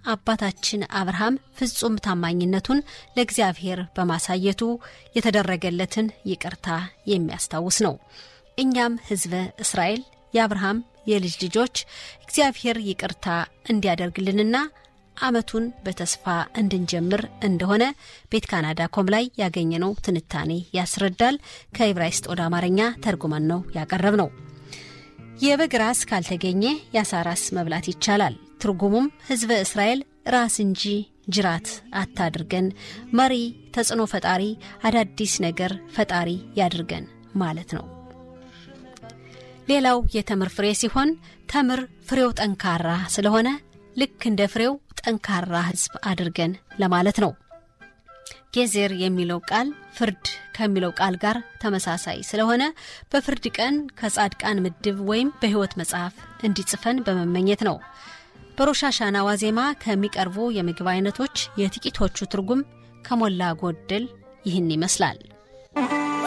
አባታችን አብርሃም ፍጹም ታማኝነቱን ለእግዚአብሔር በማሳየቱ የተደረገለትን ይቅርታ የሚያስታውስ ነው። እኛም ሕዝበ እስራኤል የአብርሃም የልጅ ልጆች እግዚአብሔር ይቅርታ እንዲያደርግልንና ዓመቱን በተስፋ እንድንጀምር እንደሆነ ቤት ካናዳ ኮም ላይ ያገኘነው ትንታኔ ያስረዳል። ከዕብራይስጥ ወደ አማርኛ ተርጉመን ነው ያቀረብ ነው። የበግ ራስ ካልተገኘ የአሳ ራስ መብላት ይቻላል። ትርጉሙም ሕዝበ እስራኤል ራስ እንጂ ጅራት አታድርገን፣ መሪ፣ ተጽዕኖ ፈጣሪ፣ አዳዲስ ነገር ፈጣሪ ያድርገን ማለት ነው። ሌላው የተምር ፍሬ ሲሆን ተምር ፍሬው ጠንካራ ስለሆነ ልክ እንደ ፍሬው ጠንካራ ሕዝብ አድርገን ለማለት ነው። ጌዜር የሚለው ቃል ፍርድ ከሚለው ቃል ጋር ተመሳሳይ ስለሆነ በፍርድ ቀን ከጻድቃን ምድብ ወይም በሕይወት መጽሐፍ እንዲጽፈን በመመኘት ነው። በሮሻሻና ዋዜማ ከሚቀርቡ የምግብ አይነቶች የጥቂቶቹ ትርጉም ከሞላ ጎደል ይህን ይመስላል።